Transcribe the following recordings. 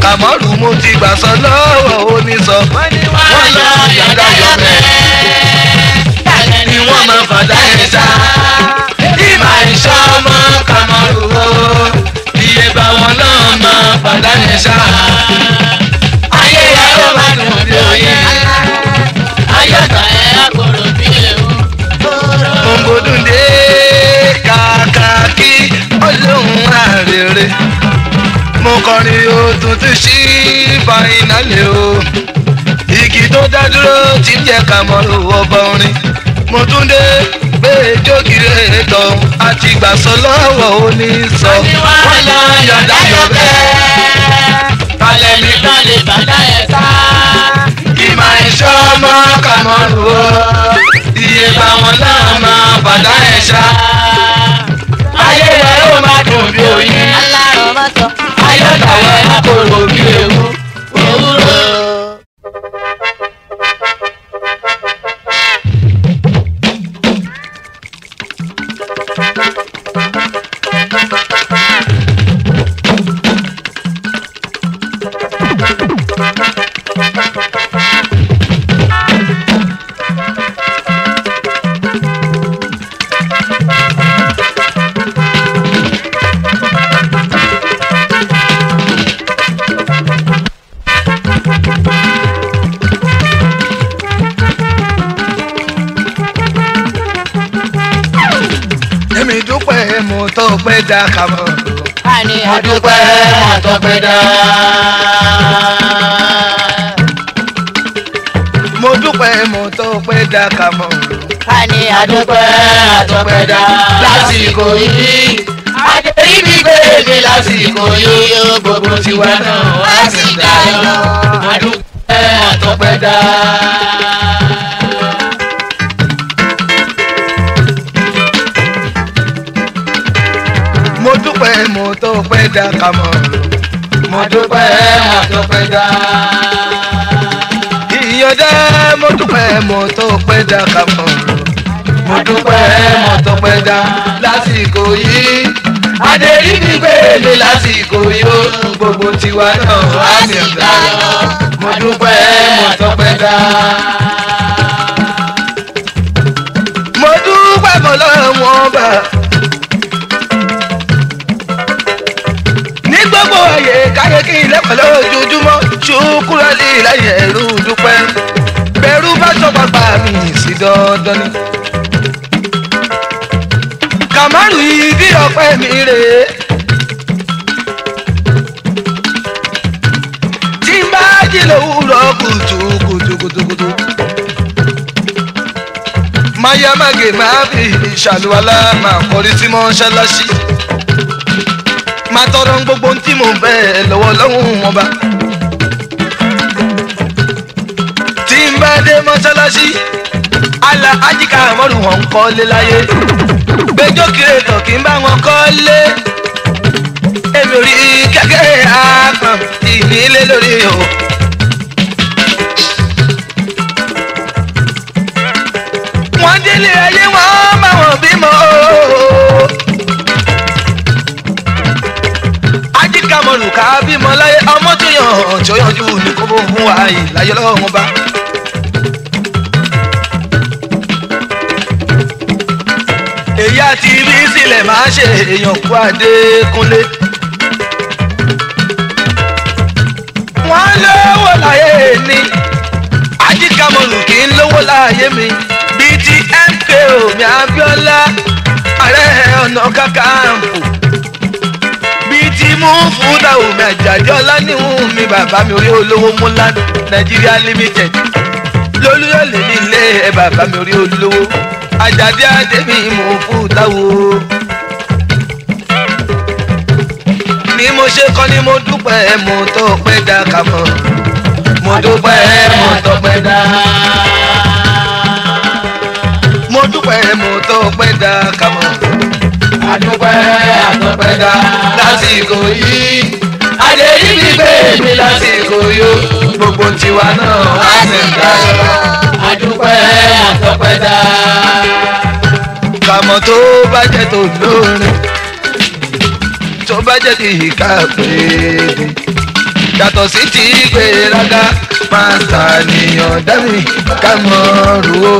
kàmọ́rù mo ti gbà sọ lọ́wọ́ onísọ. wọ́n ní wọ́n lọ yọ̀dá yọ̀bẹ̀. Tàlẹ́ ni wọ́n máa fàdá ẹ̀ sá. Ìmà ìṣọ́ ọmọ kàmọ́rù o. Iye bá wọn náà máa fàdá ẹ̀ sá. Ayé ya ló máa dùn bí oyin. Ayọ̀tà ẹ̀ àkòrò bí ewu. ògbódùndé kàkàkí ọlọ́run àrèrè mo kọrin o tuntun sí fainálì o igi tó dá dúró tí ń jẹ kàmọ́rù ọba orin mo tún dé gbé jókìrè tán àti gbàsọ lọ́wọ́ onísọ. Wọ́n ní wọ́n lọ yọ̀dá yọ̀bẹ̀. Tàlẹ́ ni tán lè bàdá ẹ̀ sá. ìmọ̀ ìṣọ́ ọmọ kàmọ́rù o iye bá wọn náà máa bàdá ẹ̀ ṣá. Ayé ẹ̀ ó máa dùn bí oyin. alárọ̀ mọ́tò. Ayọ̀tà ẹ̀ àkòrò bí ewu. Òwúrọ̀. èmi dúpẹ́ mo tó pẹ́ dá kàmọ́. àní Adúpẹ́ àtọ́pẹ́ dá. mo dúpẹ́ mo tó pẹ́ dá kàmọ́. àní Adúpẹ́ àtọ́pẹ́ dá. Lásìkò yìí. Adéyí mi gbèrè lásìkò yìí. Gbogbo tiwa náà wá sí dáyọ̀. Adúpẹ́ àtọ́pẹ́ dá. mo dúpẹ́ mo tó pẹ́ dá kàmọ́. mo Adúpẹ́ àtọ́pẹ́ dá. ìyọ̀dá mo dúpẹ́ mo tó pẹ́ dá kàmọ́. Mo dúpẹ́ mo tọpẹ́ dá lásìkò yìí. Adéyí mi gbèrè lásìkò yìí. ó Gbogbo tiwa náà wá sí dáyọ̀. Mo dúpẹ́ mo tọpẹ́ dá. mo dúpẹ́ mo lọ́wọ́ bá. ní gbogbo ayé káyé kí n lẹ́kọ̀ọ́ lójoojúmọ́ ṣùkúrọ̀ lè láyé ẹ̀rú dúpẹ́. bẹ̀rù bá sọ pàpà mi sí dandan ni. kàmárù yìí bí ọpẹ́ mi rèé. tí n bá jí lówùrọ̀ kùtù kùtù kùtù kùtù mayamage máa fi ìṣàlùwalá máa kọrí sí mọ́ṣáláṣí máa tọrọ gbogbo ohun tí mò ń fẹ́ lọ́wọ́ lọ́hùn ọba. tí n bá dé mọ́ṣáláṣí àlà ajíkà àmọ́rù wọn ń kọ́lé láyé gbẹjọ́ kiri tàn kí n bá wọn kọ́lé èmi ò rí kẹ́kẹ́ àgbọ̀n ìnílé lórí o. wọ́n délé ayé wọn bá wọn bímọ. ajíkàmọ̀lù ká bímọ láyé ọmọ tó yàn tó yànjú ní kó bó fún wa yìí láyé lọ́wọ́ bá. èyí àti ibi sílẹ̀ máa ṣe èèyàn kú adékúnlé. wọ́n lówó láyé ní ajíkàmọ̀lù kì í lówó láyé mi bíi ti mko mi abiola ààrẹ ọ̀nà kakanfò bíi ti mú fúdà omi àjàdí ọlánìhùn mi bàbá mi orí olówó múlá nàìjíríà limited lólúyọ̀lẹ̀ nílé ẹ bàbá mi orí olówó àjàdí àdèmí mú fúdà wo. ni mo ṣe kọ́ ni mo dúpẹ́ mo tó pẹ́ dá kàmọ́ mo dúpẹ́ mo tó pẹ́ dá mo dúpẹ́ mo tó pẹ́ dá kàmọ́. Adúpẹ́ àtọ́pẹ́ dá lásìkò yìí. Adéyí mi gbèrè lásìkò yìí. Gbogbo tiwa náà wá sí dáyọ̀. Adúpẹ́ àtọ́pẹ́ dá. kàmọ́ tó bá jẹ́ tó lórin tó bá jẹ́ kí ìka pèédé yàtọ̀ sí ti gbéraga máa ṣàníyàn dẹ́mi ká mọ̀ rú o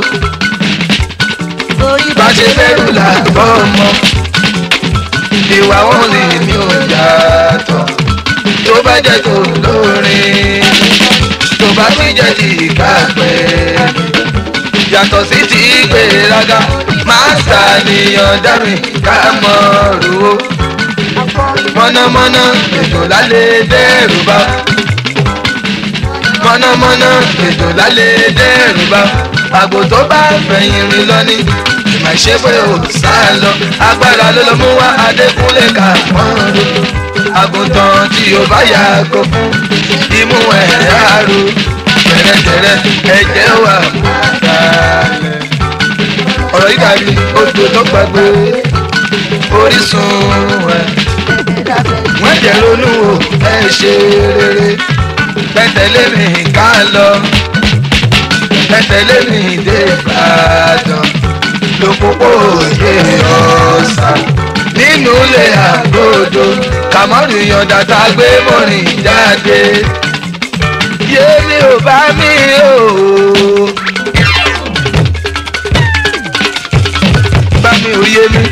Orí bá ṣe fẹ́rù làbọ̀ ọmọ ìwà wọn lè ní ọjà tọ̀ tó bá jẹ́ tó lórin tó bá ti jẹ́ ti kápẹ́ yàtọ̀ sí ti gbéraga máa ṣàníyàn dẹ́mi ká mọ̀ rú o mọ̀nàmọ́ná ètò lálẹ́ dẹ́rù bá mọ̀nàmọ́ná ètò lálẹ́ dẹ́rù bá àgbò tó bá fẹ̀yìn rìn lọ ní ìmọ̀ ṣe pé ò sá lọ agbára ló lọ mú wá adékúnlé ká wọ́n lò àgùntàn tí o bá yàgò fún imú ẹ̀ àrò tẹ̀rẹ̀tẹ̀rẹ̀ ẹ̀jẹ̀ wà kálẹ̀ ọ̀rọ̀ yìí dàbí odò tó gbàgbé orísun ẹ̀ wọ́n jẹ́ ronú o ẹ ṣe rere pẹ̀tẹ́lẹ́ mi ká lọ pẹ̀tẹ́lẹ́ mi dé Ìbàdàn lópòpò òye ọ̀sà nínú ilé àgbòdo kàmọ́rù yọ̀ǹda tá a gbé mọ́rin jáde yémi ò bá mi o. bá mi ò yé mi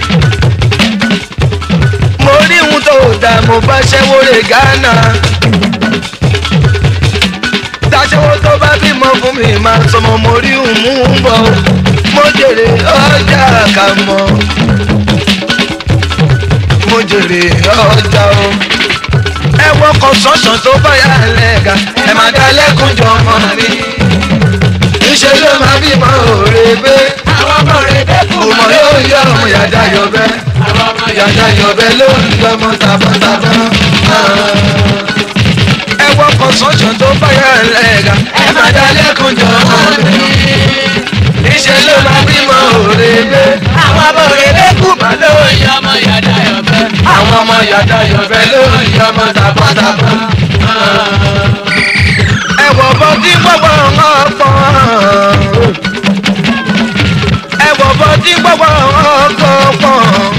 mo rí ohun tó dà mo bá ṣẹ́wó rè Ghana. Dáṣẹ́wó tó bá bímọ fún mi máa sọmọ mo rí ohun mú un bọ̀. Mo jèrè ọjà kà mọ́. Mo jèrè ọjà o. Ẹ wọkọ̀ sọ̀sọ̀ tó bá yà lẹ́ga. Ẹ máa dá lẹ́kùn jọ ọmọ mi. Níṣẹ́ ló máa bímọ òrèbé. àwọn ọmọ rẹ̀ dẹ́kun Òmò yóò yọ ọmọ yàda yọ̀bẹ àwọn ọmọ yàtọ̀ yọ̀bẹ ló ń lọ́mọ tàbátàbá. ẹ wọkọ̀ sọ́jọ́ tó báyà lẹ́ga ẹ má dá lẹ́kùn jọ mi. níṣẹ́ ló máa bímọ òrèlé. àwọn ọmọ òrèlé kù má ló ń yọ. ọmọ yàda yọ̀bẹ. àwọn ọmọ yàtọ̀ yọ̀bẹ ló ń yọmọ tàbátàbá. ẹ wọ̀ bọ́ tí gbọ́gbọ́ wọn pọ̀. ẹ wọ̀ bọ́ tí gbọ́gbọ́ wọn pọ̀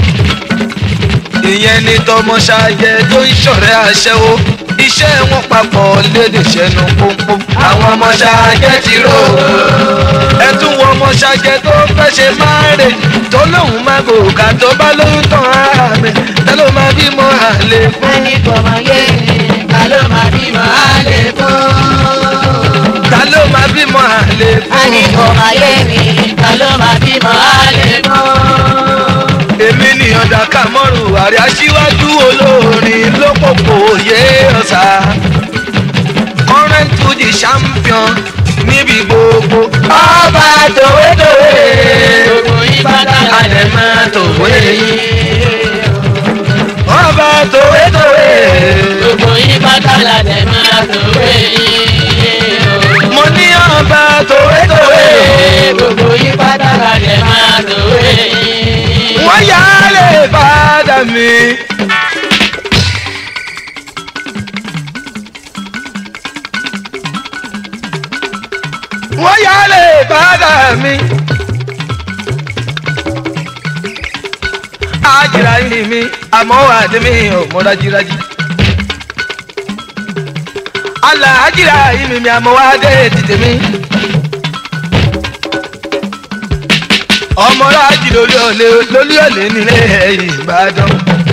ìyẹn ni tọmọ ṣayẹ tó ń ṣọ̀rẹ́ aṣẹ́wó iṣẹ́ wọn papọ̀ lédè ṣẹnu pọ́npọ́n àwọn ọmọ ṣayẹ ti rò ó ẹ tún wọ ọmọ ṣayẹ tó fẹ́ ṣe máa rè tó lóun máa gòkà tó bá lóyún tán ara mi ta ló máa bímọ àlè fún ẹni kò mọ yé mi, ta ló máa bímọ àlè fún? ta ló máa bímọ àlè Ẹni fún kò mọ yé mi, ta ló máa bímọ àlè fún? èmi ni ọ̀dà kàmọ́rù àrẹ aṣíwájú olórin lópòpò yé ọ̀sà current to the champion níbi gbogbo ọba tòwétòwé gbogbo yín pátá alẹ́ máa tòwé ọba tòwétòwé gbogbo yín pátá lálẹ́ máa tòwé yín. mo ní ọba tòwétòwé gbogbo yín pátá lálẹ́ máa tòwé yín. wọ́n yá lè padà mí. wọ́n yá lè padà mí. àjìrà yìí mi àmọ́ wà ní mi ò mọ́ dájúdájú. àlà àjìrà yìí mi mi àmọ́ wà dé tètè mi. ọmọ rájì lórí ọ̀lẹ́ lórí ọ̀lẹ́ nílé Ìbàdàn.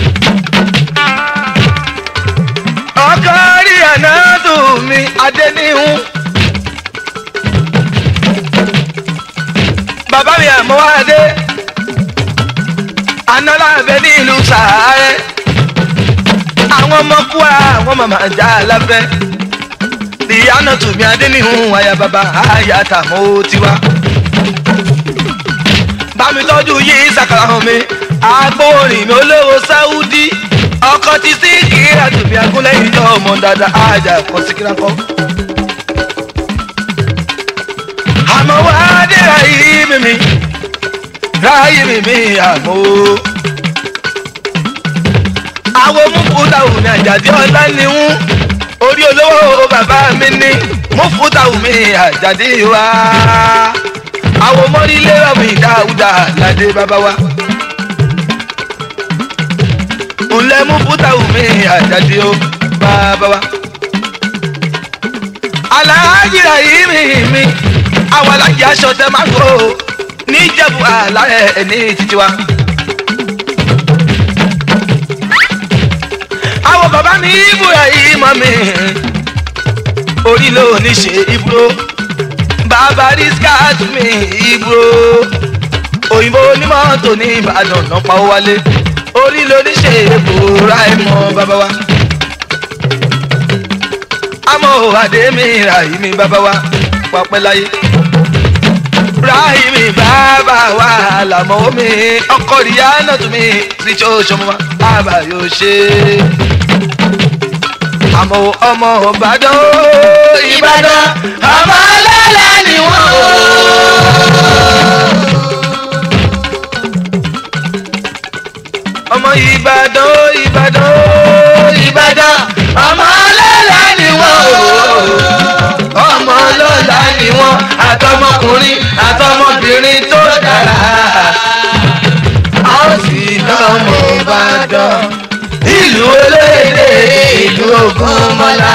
ọkọ rí ànádù mi adéníhùn. bàbá mi àmọ́ wá dé análábẹ́ ní ìlú sàárẹ̀ àwọn ọmọ kú àwọn màmá já lábẹ́ ìyáná tùmí adéníhùn àyà bàbá àyà tàmó tiwa bámi tọ́jú yìí sàkàrà hàn mi agbóhùnrin mi olówó sáúdí ọkọ ti sí kíra tùmí agúnlẹ́yìn náà ọmọ dáadáa àjà kan sí kíra kan. àmọ́ wá dé ráyé mímí ráyé mímí àmọ́ àwọn múfútàwù mi àjàdí ọlá ni ń orí olówó bàbá mi ní múfútàwù mi àjàdí wa àwọn mọ́rílé ọ̀mì dáúdà ládé bàbá wa. ńlẹ̀ múfútàwù mi àjàdí o bàbá wa. aláàjìrà yìí mi mi àwọn alájì aṣọ tẹ máa kó níjẹ̀bù àlàrẹ̀ ní títí wa. àwọn bàbá mi ìbúra yìí mọ́ mi orí ló ní ṣe ìbúrò bàbá riskat mi ìbúrò òyìnbó onímọ̀tò ní ìbàdàn náà pa ó wálé orí ló ní ṣe ìbúra ẹ̀ mọ́ bàbá wa àmọ́ àdémi ràhìmí bàbá wa pàpẹ́ láyé. ràhìmí bàbá wa làmọ́ mi ọkọ ìyá náà tún mi sí tí ó ṣọmọ wa bàbá yóò ṣe. àmọ́ ọmọ ìbàdàn ó, ìbàdàn ọmọ ọlọ́lá ni wọ́n ó. ọmọ ìbàdàn ó, ìbàdàn ó, ìbàdàn ọmọ ọlọ́lá ni wọ́n ó ọmọ ọlọ́lá ni wọ́n àtọmọkùnrin àtọmọbìnrin tó dára a ó sì lọ́mọ ìbàdàn ìlú olóyèdè ìlú ògúnmọ́lá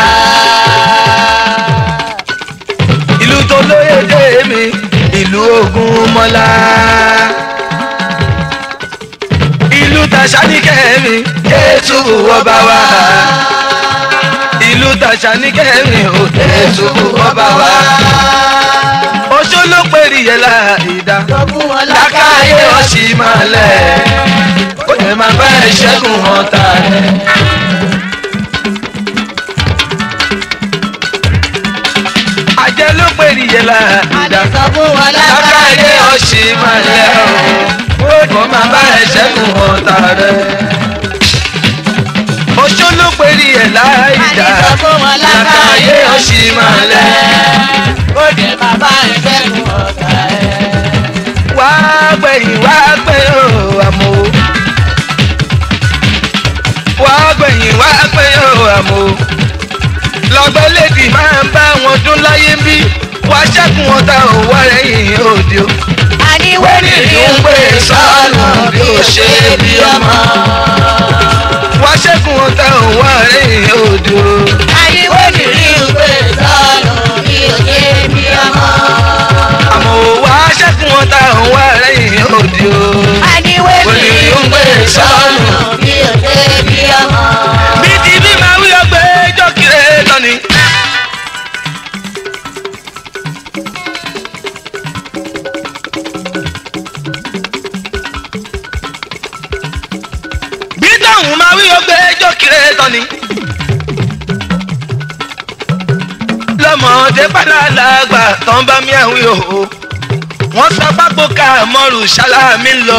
ìlú tó lóyèdè mi ìlú ògúnmọ́lá ìlú tàṣáníkẹ́ mi ètò ọba wa ìlú tàṣáníkẹ́ mi ò ètò ọba wa oṣó ló pèrè yẹn láìda lákàáyé ọ̀sì máa lẹ̀ ó lè máa bá ìṣẹ́gun hàn ta rẹ̀. àjẹ́ ló pèrè yẹn láìda lákàáyé ọ̀sì máa lẹ̀ ó lè máa bá ìṣẹ́gun hàn ta rẹ̀. oṣó ló pèrè yẹn láìda lákàáyé ọ̀sì máa lẹ̀ wá gbẹ̀yìn wá gbẹ̀yìn o àmọ́ o. wá gbẹ̀yìn wá gbẹ̀yìn o àmọ́ o. lọ́gbẹ́ lèdì máa ń bá wọn dún láyé ń bí wá ṣẹ́kùn ọ̀tá ò wá rẹ̀yìn òde o. wẹ́rì ní ń pè sọ́ọ̀nù bí ó ṣe bí ọmọ. wá ṣẹ́kùn ọ̀tá ò wá rẹ̀yìn òde o. àmọ́ ò wá ṣẹ́kùn ọ̀tá ò wá rẹ̀yìn òde o. wẹ́rì ní ń pè sọ́ọ̀nù. bí ti bí máa wí ọgbẹ́ jọ́kìrẹ́ tọ́ni. bí táwọn máa wí ọgbẹ́ jọ́kìrẹ́ tọ́ni. lọ́mọdé padà lágbà tán bá mi àwí o. wọ́n sapápò ká mọ́rù ṣáláàmì lọ.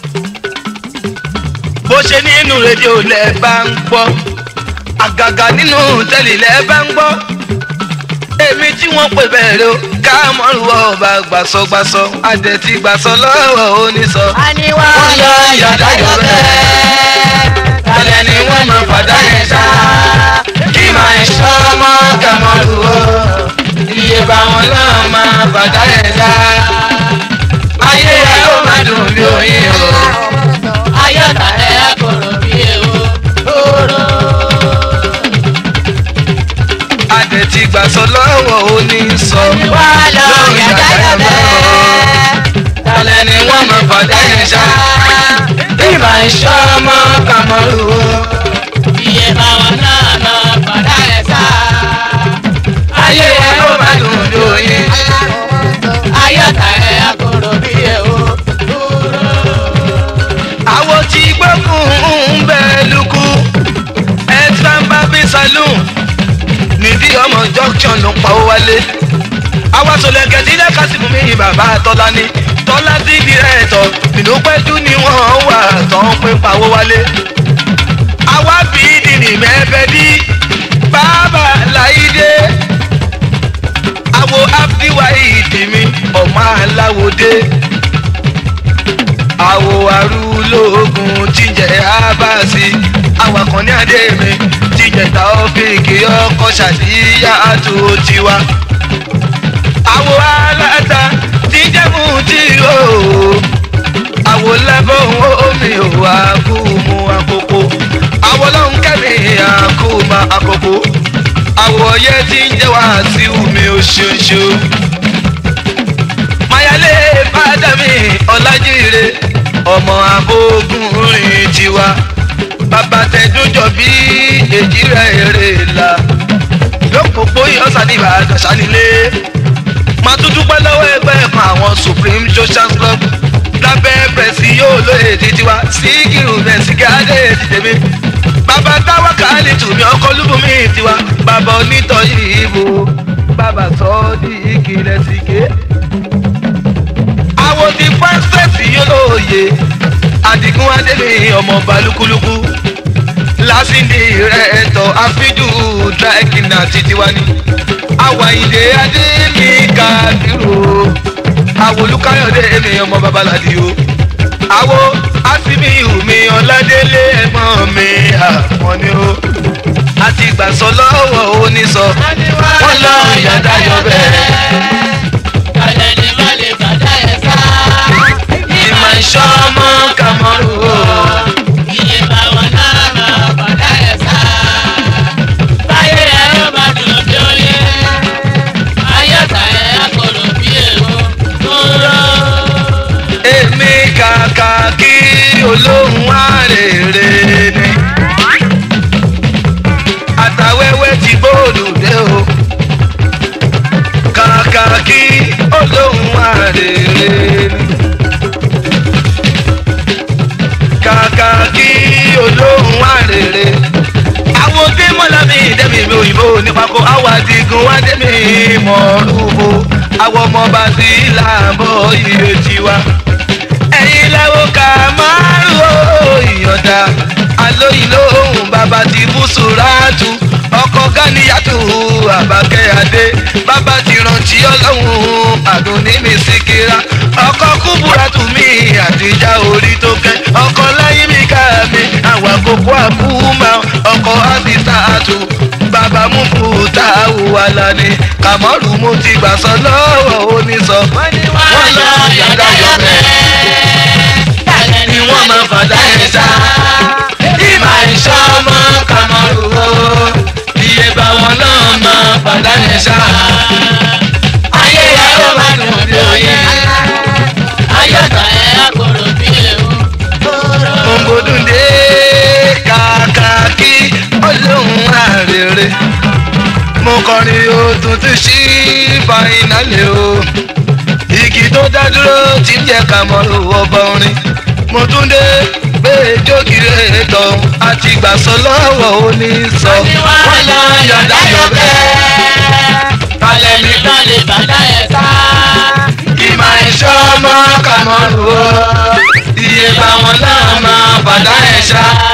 bó ṣe nínú rédíò lẹ bá ń gbọ́ àgàgà nínú tẹ́lẹ̀ lẹ bá ń gbọ́ èmi tí wọ́n pè bẹ̀rẹ̀ o ká mọ́rù ọba gbàsọgbàsọ àdẹ̀tí gbàsọ lọ́wọ́ onísọ. wọ́n lọ yàdájọ́ bẹ́ẹ̀ tálẹ̀ ni wọ́n mọ̀ fàdá yẹn ṣá kí máa ń ṣọ́ ọmọ kàmọ́rù o iye bá wọn náà máa fàdá yẹn ṣá ayé ẹ ó máa dùn bí oyin o. àdẹ̀tí gbàsọ lọ́wọ́ onísọ. lórí yàdájọ́ bẹ́ẹ̀ tálẹ̀ ni wọ́n mọ̀ fàdá yẹn ṣá kí máa ń ṣọ́ ọmọ kàmọ́rù o. ayé ẹ ó máa dùn bí oyin. àwo tí gbókùn ń bẹ lukú exam barbi saloon nídìí ọmọ junction ló ń pawó wálé àwa sọlẹ̀kẹ̀ tí lẹ́ka sí fún mi bàbá tọ́lá ní tọ́lá tí di rẹ̀ tọ̀ nínú pẹ́jú ni wọ́n wà tán pé pawó wálé àwa bí dìní mẹ́fẹ́ dí bàbá láìdé àwo abdiwayi tèmi ọmọ aláwòdé àwo arúlógún tíjẹ abasi awakọ̀ ní adé mi tíjẹ taofíìkì ọkọ̀ ṣàdíyà tó tiwa. àwo aláta tíjẹ mú tí o àwo lábọ̀ omi ò wá kú mu àkókò àwo lọ́hùn kẹ́mi àkú ma àkókò àwòyẹ tí ń jẹ́ wá sí omi oṣooṣo. mayale fàdámì ọlájírè ọmọ abógun rìn tiwa bàbá tẹdúnjọ bí èjì rẹ èrè là lópòpó ìyọ́sà ní ìbàdàn sánilé máa tún dúpẹ́ lọ́wọ́ ẹgbẹ́ kan àwọn supreme social club lábẹ́ pẹ̀sì yóò lóye títí wa síkìrù mẹ̀sígáàdé tìtẹ̀mí bàbá táwa kàálì tùmí ọkọ lúbùmí tiwa bàbá onítọ̀yì ìbò bàbá sọ ọ́ di ìkìlẹ̀ síké. àwọn ti pásítẹ̀sì yóò lóye àdìgún adébí ọmọ balùkúlùkù lásìndì rẹ̀ ẹ̀tọ́ àfíjù dráìkìnà títí wa ni àwàyídé adé mi kàdúró àwòlúkáyọ̀dé mi ọmọ babaládì o àwo àsìmíhù mi ọ̀làdélé ẹ̀gbọ́n mi àwọn ni o àti gbàsọ lọ́wọ́ onísọ wọ́n lọ yàrá yọ bẹ́ẹ̀. Alẹ́ ni má lè bàdá ẹ̀ sá. ìmọ̀ ìṣọ́ ọmọ kàmọ́rù o. Iye báwọn náà máa bàdá ẹ̀ sá. Báyé ẹ̀ ó máa dùn bí oyè. Ayọ̀tà ẹ̀ á kọ̀rọ̀ bí èrò. Kúrò. èmi kàkà kí olóhùn àrèrè ni. àtàwẹ́wẹ́ ti gbóòdù dé o. kàkà kí olóhùn àrèrè ni. kàkà kí olóhùn àrèrè. àwọn tí mọ́lámì dẹ́mi mi òyìnbó nípako àwọn àdìgún wá dẹ́mi mọ̀ọ́rùbó àwọn ọmọ bá sí làbọ̀ iye tiwa ẹ̀yin lẹ́wọ́ ká márùn-ún ìyọ̀dà alóyin lóhùn bàbá ti bú sùràtù ọkọ̀ gáníyàtù àbákẹ́ adé bàbá ti rántí ọlọ́run àdùnní mi síkírá ọkọ̀ kúburátù mi àtijọ́ orí tó kẹ́ ọkọ̀ láyé mi ká mi àwọn àkókò àkúmọ̀ ọkọ̀ àbísàtù bàbá mú kúta wàhálà ni kàmọ́rù mo ti gbà sọ lọ́wọ́ onísọ wọ́n lọ yàrá yọ bẹ́ẹ̀ ni wọ́n máa fàdá ẹ̀ sá. Ìmọ̀ ìṣọ́ ọmọ kàmọ́rù o, iye bá wọn náà máa fàdá ẹ̀ sá. Ayé ya ó máa dùn bí oyin. Ayọ̀tà ẹ̀ á kọ̀rọ̀ bí èrò. Kúrò. Òǹgbòdùndé kàkà kí olóhùn àrèrè. Mo kọrin o tuntun sí fàìnálẹ̀ o. Igi tó dá dúró tí ń jẹ́ kàmọ́rù ọba orin. Mo tún dé gbé jókìrè tán àti gbàsọ lọ́wọ́ onísọ. Wọ́n lọ yọ̀dá yọ̀ bẹ́ẹ̀. Alẹ́ ni má lè bàdá ẹ̀ sá. ìmọ̀ ìṣọ́ ọmọ kàmọ́rù o. Iye báwọn náà máa bàdá ẹ̀ ṣá.